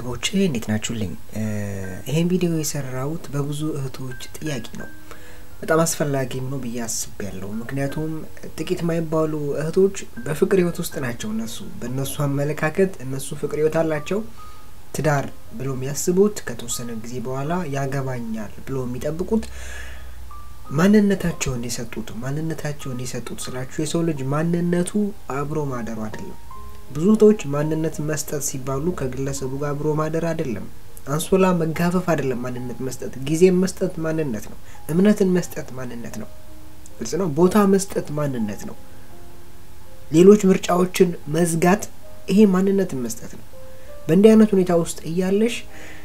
ቤተሰቦች እንዴት ናችሁልኝ? ይሄን ቪዲዮ የሰራሁት በብዙ እህቶች ጥያቄ ነው። በጣም አስፈላጊም ነው ብዬ አስቤያለሁ። ምክንያቱም ጥቂት የማይባሉ እህቶች በፍቅር ህይወት ውስጥ ናቸው። እነሱ በእነሱ አመለካከት እነሱ ፍቅር ህይወት አላቸው። ትዳር ብሎ የሚያስቡት ከተወሰነ ጊዜ በኋላ ያገባኛል ብሎ የሚጠብቁት ማንነታቸውን የሰጡት ማንነታቸውን የሰጡት ስላችሁ የሰው ልጅ ማንነቱ አብሮ ማደሩ አይደለም። ብዙ እህቶች ማንነት መስጠት ሲባሉ ከግለሰቡ ጋር አብሮ ማደር አይደለም። አንሶላ መጋፈፍ አይደለም። ማንነት መስጠት ጊዜን መስጠት ማንነት ነው። እምነትን መስጠት ማንነት ነው። ግልጽ ነው። ቦታ መስጠት ማንነት ነው። ሌሎች ምርጫዎችን መዝጋት ይሄ ማንነትን መስጠት ነው። በእንዲህ አይነት ሁኔታ ውስጥ እያለሽ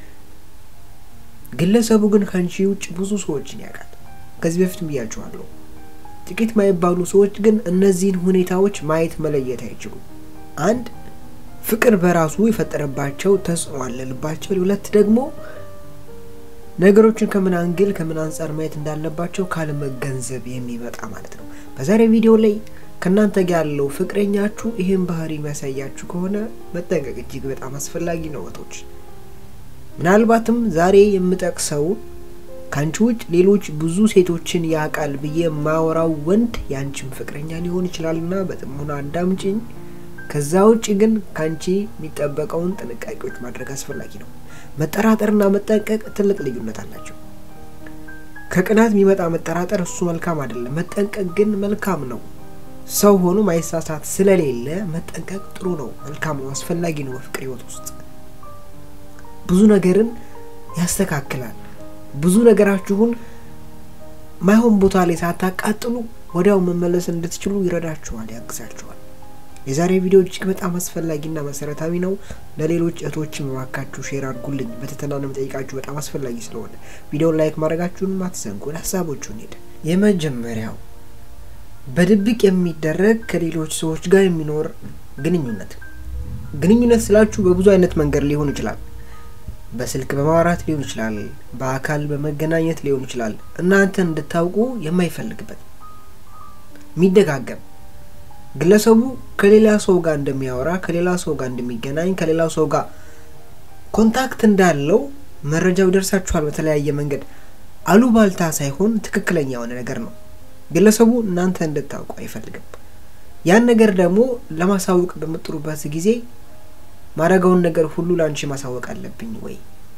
ግለሰቡ ግን ከአንቺ ውጭ ብዙ ሰዎችን ያውቃል። ከዚህ በፊት ብያችኋለሁ። ጥቂት ማይባሉ ሰዎች ግን እነዚህን ሁኔታዎች ማየት መለየት አይችሉም። አንድ ፍቅር በራሱ የፈጠረባቸው ተጽዕኖ አለ ልባቸው። ሁለት ደግሞ ነገሮችን ከምን አንግል ከምን አንጻር ማየት እንዳለባቸው ካለመገንዘብ የሚመጣ ማለት ነው። በዛሬ ቪዲዮ ላይ ከእናንተ ጋር ያለው ፍቅረኛችሁ ይህን ባህሪ የሚያሳያችሁ ከሆነ መጠንቀቅ እጅግ በጣም አስፈላጊ ነው እህቶች። ምናልባትም ዛሬ የምጠቅሰው ከአንቺ ውጭ ሌሎች ብዙ ሴቶችን ያውቃል ብዬ የማወራው ወንድ የአንቺም ፍቅረኛ ሊሆን ይችላልና በጥሞና አዳምጪኝ። ከዛ ውጭ ግን ከአንቺ የሚጠበቀውን ጥንቃቄዎች ማድረግ አስፈላጊ ነው። መጠራጠርና መጠንቀቅ ትልቅ ልዩነት አላቸው። ከቅናት የሚመጣ መጠራጠር እሱ መልካም አይደለም። መጠንቀቅ ግን መልካም ነው። ሰው ሆኖ ማይሳሳት ስለሌለ መጠንቀቅ ጥሩ ነው፣ መልካም ነው፣ አስፈላጊ ነው። በፍቅር ህይወት ውስጥ ብዙ ነገርን ያስተካክላል። ብዙ ነገራችሁን ማይሆን ቦታ ላይ ሳታቃጥሉ ወዲያው መመለስ እንድትችሉ ይረዳችኋል፣ ያግዛችኋል። የዛሬ ቪዲዮ እጅግ በጣም አስፈላጊና መሰረታዊ ነው። ለሌሎች እህቶችም እባካችሁ ሼር አድርጉልኝ። በትህትና ነው የምጠይቃችሁ፣ በጣም አስፈላጊ ስለሆነ ቪዲዮን ላይክ ማድረጋችሁን አትዘንጉ። ለሀሳቦቹን ሄደ የመጀመሪያው በድብቅ የሚደረግ ከሌሎች ሰዎች ጋር የሚኖር ግንኙነት። ግንኙነት ስላችሁ በብዙ አይነት መንገድ ሊሆን ይችላል። በስልክ በማውራት ሊሆን ይችላል። በአካል በመገናኘት ሊሆን ይችላል። እናንተ እንድታውቁ የማይፈልግበት የሚደጋገም ግለሰቡ ከሌላ ሰው ጋር እንደሚያወራ ከሌላ ሰው ጋር እንደሚገናኝ ከሌላ ሰው ጋር ኮንታክት እንዳለው መረጃው ይደርሳችኋል። በተለያየ መንገድ አሉባልታ ሳይሆን ትክክለኛ የሆነ ነገር ነው። ግለሰቡ እናንተ እንድታውቁ አይፈልግም። ያን ነገር ደግሞ ለማሳወቅ በምጥሩበት ጊዜ ማድረገውን ነገር ሁሉ ለአንቺ ማሳወቅ አለብኝ ወይ?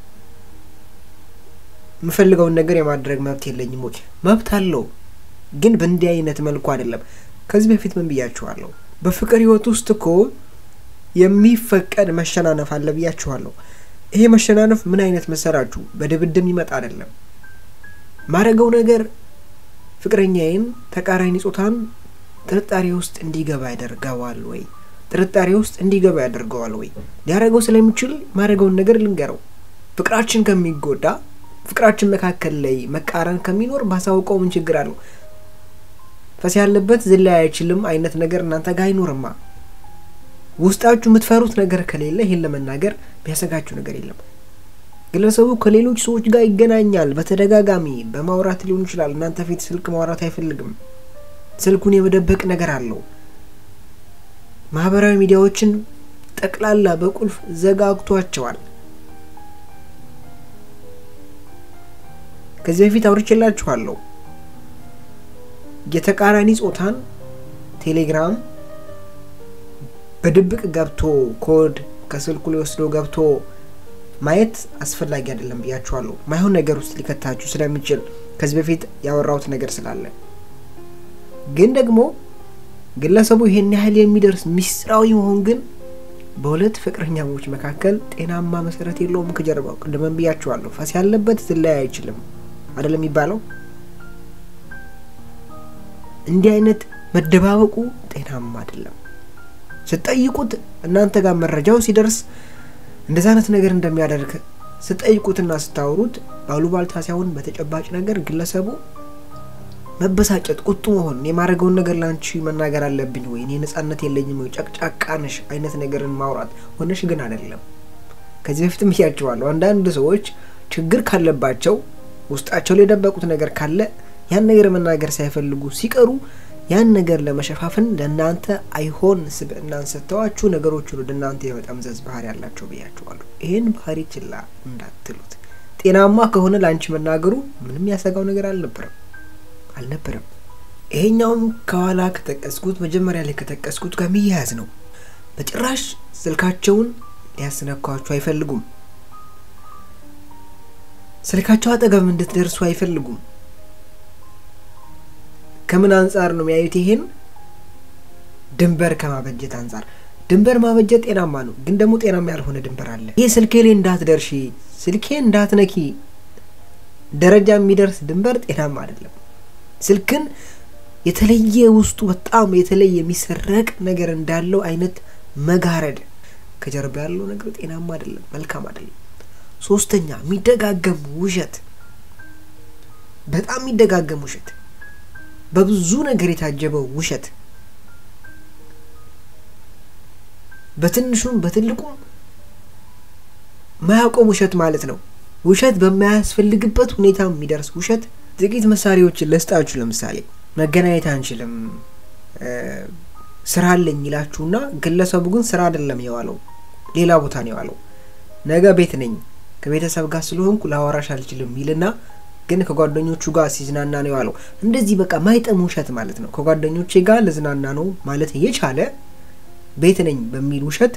የምፈልገውን ነገር የማድረግ መብት የለኝም ወይ? መብት አለው፣ ግን በእንዲህ አይነት መልኩ አይደለም። ከዚህ በፊት ምን ብያችኋለሁ? በፍቅር ህይወት ውስጥ እኮ የሚፈቀድ መሸናነፍ አለ ብያችኋለሁ። ይሄ መሸናነፍ ምን አይነት መሰራችሁ? በድብድብ ይመጣ አይደለም። ማድረገው ነገር ፍቅረኛዬን ተቃራኒ ጾታን ጥርጣሬ ውስጥ እንዲገባ ያደርገዋል ወይ? ጥርጣሬ ውስጥ እንዲገባ ያደርገዋል ወይ? ሊያደርገው ስለሚችል ማድረገውን ነገር ልንገረው። ፍቅራችን ከሚጎዳ ፍቅራችን መካከል ላይ መቃረን ከሚኖር ባሳውቀው ምን ችግር አለው? ፈስ ያለበት ዝላይ አይችልም አይነት ነገር እናንተ ጋር አይኖርማ። ውስጣችሁ የምትፈሩት ነገር ከሌለ ይሄን ለመናገር ቢያሰጋችሁ ነገር የለም። ግለሰቡ ከሌሎች ሰዎች ጋር ይገናኛል። በተደጋጋሚ በማውራት ሊሆን ይችላል። እናንተ ፊት ስልክ ማውራት አይፈልግም። ስልኩን የመደበቅ ነገር አለው። ማህበራዊ ሚዲያዎችን ጠቅላላ በቁልፍ ዘጋግቷቸዋል። ከዚህ በፊት አውርቼላችኋለሁ። የተቃራኒ ጾታን ቴሌግራም በድብቅ ገብቶ ኮድ ከስልኩ ላይ ወስዶ ገብቶ ማየት አስፈላጊ አይደለም ብያችኋለሁ። ማይሆን ነገር ውስጥ ሊከታችሁ ስለሚችል ከዚህ በፊት ያወራሁት ነገር ስላለ ግን ደግሞ ግለሰቡ ይሄን ያህል የሚደርስ ሚስጥራዊ መሆን ግን በሁለት ፍቅረኛሞች መካከል ጤናማ መሰረት የለውም። ከጀርባው ቅድመን ብያችኋለሁ። ፈስ ያለበት ዝላይ አይችልም አይደለም የሚባለው። እንዲህ አይነት መደባበቁ ጤናማ አይደለም። ስጠይቁት እናንተ ጋር መረጃው ሲደርስ እንደዚ አይነት ነገር እንደሚያደርግ ስጠይቁትና ስታወሩት ባሉባልታ ሳይሆን በተጨባጭ ነገር ግለሰቡ መበሳጨት፣ ቁጡ መሆን የማድረገውን ነገር ለአንቺ መናገር አለብኝ ወይ እኔ ነጻነት የለኝም ወይ ጨቅጫቃ ነሽ አይነት ነገርን ማውራት ሆነሽ ግን አይደለም። ከዚህ በፊትም እያቸዋለሁ። አንዳንድ ሰዎች ችግር ካለባቸው ውስጣቸው ላይ የደበቁት ነገር ካለ ያን ነገር መናገር ሳይፈልጉ ሲቀሩ ያን ነገር ለመሸፋፈን ለእናንተ አይሆን ስብዕናን ሰጥተዋችሁ ነገሮችን ወደ እናንተ የመጠምዘዝ ባህሪ ያላቸው ብያችኋለሁ። ይህን ባህሪ ችላ እንዳትሉት። ጤናማ ከሆነ ለአንቺ መናገሩ ምንም ያሰጋው ነገር አልነበረም አልነበረም። ይሄኛውም ከኋላ ከጠቀስኩት መጀመሪያ ላይ ከጠቀስኩት ጋር የሚያያዝ ነው። በጭራሽ ስልካቸውን ሊያስነኳችሁ አይፈልጉም። ስልካቸው አጠገብ እንድትደርሱ አይፈልጉም። ከምን አንጻር ነው የሚያዩት? ይሄን ድንበር ከማበጀት አንጻር። ድንበር ማበጀት ጤናማ ነው፣ ግን ደግሞ ጤናማ ያልሆነ ድንበር አለ። ይህ ስልኬ ላይ እንዳትደርሺ፣ ስልኬ እንዳትነኪ ደረጃ የሚደርስ ድንበር ጤናማ አይደለም። ስልክን የተለየ ውስጡ በጣም የተለየ የሚሰረቅ ነገር እንዳለው አይነት መጋረድ ከጀርባ ያለው ነገር ጤናማ አይደለም፣ መልካም አይደለም። ሶስተኛ የሚደጋገም ውሸት፣ በጣም የሚደጋገም ውሸት፣ በብዙ ነገር የታጀበው ውሸት፣ በትንሹም በትልቁም ማያቆም ውሸት ማለት ነው። ውሸት በማያስፈልግበት ሁኔታ የሚደርስ ውሸት። ጥቂት ምሳሌዎችን ልስጣችሁ። ለምሳሌ መገናኘት አንችልም ስራ አለኝ ይላችሁና ግለሰቡ ግን ስራ አይደለም የዋለው ሌላ ቦታ ነው የዋለው። ነገ ቤት ነኝ ከቤተሰብ ጋር ስለሆንኩ ላወራሽ አልችልም ይልና ግን ከጓደኞቹ ጋር ሲዝናና ነው የዋለው። እንደዚህ በቃ ማይጠም ውሸት ማለት ነው። ከጓደኞቼ ጋር ልዝናና ነው ማለት እየቻለ ቤት ነኝ በሚል ውሸት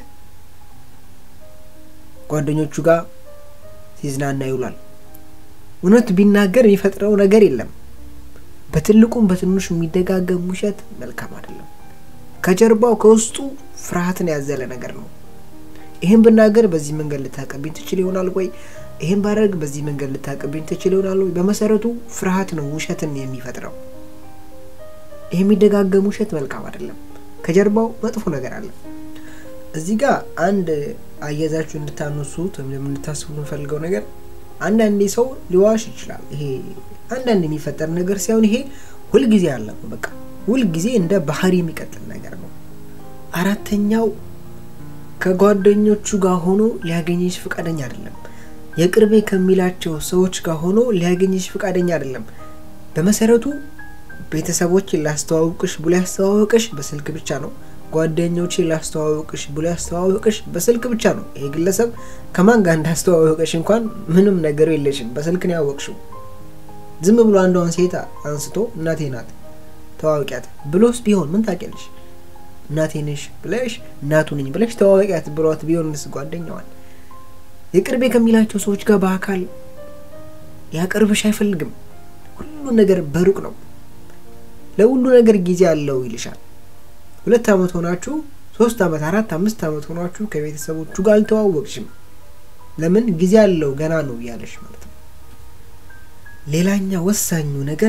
ጓደኞቹ ጋር ሲዝናና ይውላል። እውነት ቢናገር የሚፈጥረው ነገር የለም። በትልቁም በትንሹ የሚደጋገም ውሸት መልካም አይደለም። ከጀርባው ከውስጡ ፍርሃትን ያዘለ ነገር ነው። ይህን ብናገር በዚህ መንገድ ልታቀብኝ ትችል ይሆናል ወይ? ይህን ባደርግ በዚህ መንገድ ልታቀብኝ ትችል ይሆናል ወይ? በመሰረቱ ፍርሃት ነው ውሸትን የሚፈጥረው። ይህ የሚደጋገም ውሸት መልካም አይደለም። ከጀርባው መጥፎ ነገር አለ። እዚህ ጋር አንድ አያዛችሁ እንድታነሱት ወይም እንድታስቡ የምፈልገው ነገር አንዳንዴ ሰው ሊዋሽ ይችላል። ይሄ አንዳንድ የሚፈጠር ነገር ሳይሆን ይሄ ሁልጊዜ አለ ነው። በቃ ሁልጊዜ እንደ ባህሪ የሚቀጥል ነገር ነው። አራተኛው ከጓደኞቹ ጋር ሆኖ ሊያገኝሽ ፈቃደኛ አይደለም። የቅርቤ ከሚላቸው ሰዎች ጋር ሆኖ ሊያገኝሽ ፈቃደኛ አይደለም። በመሰረቱ ቤተሰቦችን ላስተዋውቅሽ ብሎ ያስተዋወቅሽ በስልክ ብቻ ነው። ጓደኞችን ላስተዋወቅሽ ብሎ ያስተዋወቅሽ በስልክ ብቻ ነው። ይሄ ግለሰብ ከማን ጋር እንዳስተዋወቅሽ እንኳን ምንም ነገሩ የለሽም። በስልክ ነው ያወቅሽው። ዝም ብሎ አንዷን ሴት አንስቶ እናቴ ናት ተዋወቂያት ብሎስ ቢሆን ምን ታውቂያለሽ? እናቴ ነሽ ብለሽ እናቱ ነኝ ብለሽ ተዋወቂያት ብሏት ቢሆንስ ጓደኛዋን የቅርቤ ከሚላቸው ሰዎች ጋር በአካል ያቀርብሽ አይፈልግም። ሁሉ ነገር በሩቅ ነው። ለሁሉ ነገር ጊዜ አለው ይልሻል። ሁለት ዓመት ሆናችሁ ሶስት ዓመት አራት አምስት ዓመት ሆናችሁ ከቤተሰቦቹ ጋር አልተዋወቅሽም። ለምን ጊዜ አለው ገና ነው እያለሽ ማለት ነው። ሌላኛ ወሳኙ ነገር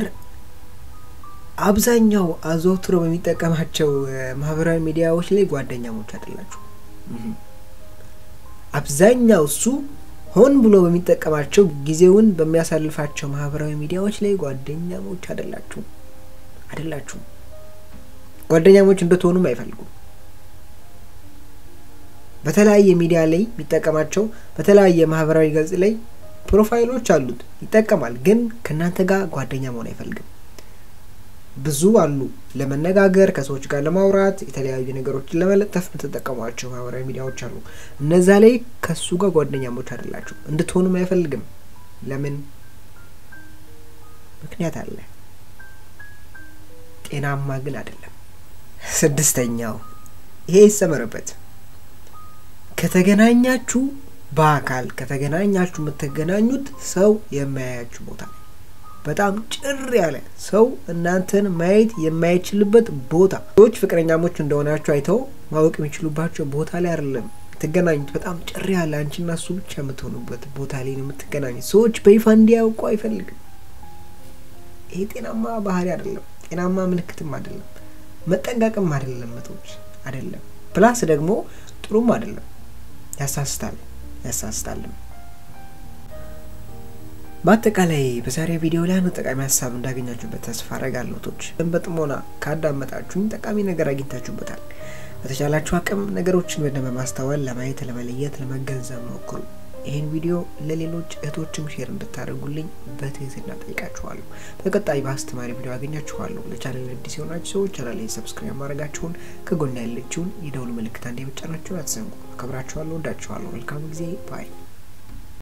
አብዛኛው አዘውትሮ በሚጠቀማቸው ማህበራዊ ሚዲያዎች ላይ ጓደኛሞች አይደላችሁ። አብዛኛው እሱ ሆን ብሎ በሚጠቀማቸው ጊዜውን በሚያሳልፋቸው ማህበራዊ ሚዲያዎች ላይ ጓደኛሞች አይደላችሁም አይደላችሁም። ጓደኛሞች እንድትሆኑም አይፈልጉም። በተለያየ ሚዲያ ላይ የሚጠቀማቸው በተለያየ ማህበራዊ ገጽ ላይ ፕሮፋይሎች አሉት ይጠቀማል፣ ግን ከእናንተ ጋር ጓደኛ መሆን አይፈልግም። ብዙ አሉ ለመነጋገር ከሰዎች ጋር ለማውራት የተለያዩ ነገሮችን ለመለጠፍ የምትጠቀሟቸው ማህበራዊ ሚዲያዎች አሉ። እነዛ ላይ ከሱ ጋር ጓደኛሞች አይደላችሁ፣ እንድትሆኑም አይፈልግም። ለምን? ምክንያት አለ። ጤናማ ግን አይደለም። ስድስተኛው ይሄ ይሰመርበት። ከተገናኛችሁ በአካል ከተገናኛችሁ የምትገናኙት ሰው የማያያችሁ ቦታ ላይ በጣም ጭር ያለ ሰው እናንተን ማየት የማይችልበት ቦታ ሰዎች ፍቅረኛሞች እንደሆናችሁ አይተው ማወቅ የሚችሉባቸው ቦታ ላይ አይደለም የምትገናኙት። በጣም ጭር ያለ አንቺና እሱ ብቻ የምትሆኑበት ቦታ ላይ ነው የምትገናኙት። ሰዎች በይፋ እንዲያውቁ አይፈልግም። ይሄ ጤናማ ባህሪ አይደለም። ጤናማ ምልክትም አይደለም። መጠንቀቅም አይደለም። መቶች አይደለም። ፕላስ ደግሞ ጥሩም አይደለም። ያሳስታል ያሳስታልም። በአጠቃላይ በዛሬ ቪዲዮ ላይ አንድ ጠቃሚ ሀሳብ እንዳገኛችሁበት ተስፋ አረጋለሁ። ቶች በጥሞና ካዳመጣችሁኝ ጠቃሚ ነገር አግኝታችሁበታል። በተቻላችሁ አቅም ነገሮችን በደንብ ማስተዋል፣ ለማየት፣ ለመለየት፣ ለመገንዘብ ሞክሩ። ይህን ቪዲዮ ለሌሎች እህቶችም ሼር እንድታደርጉልኝ በትህትና ጠይቃችኋለሁ። በቀጣይ በአስተማሪ ቪዲዮ አገኛችኋለሁ። ለቻናል አዲስ የሆናችሁ ሰዎች ቻናሌን ሰብስክራይብ ማድረጋችሁን ከጎና ያለችውን የደውል ምልክት አንዴ መጫናችሁን አትዘንጉ። አከብራችኋለሁ፣ ወዳችኋለሁ። መልካም ጊዜ ባይ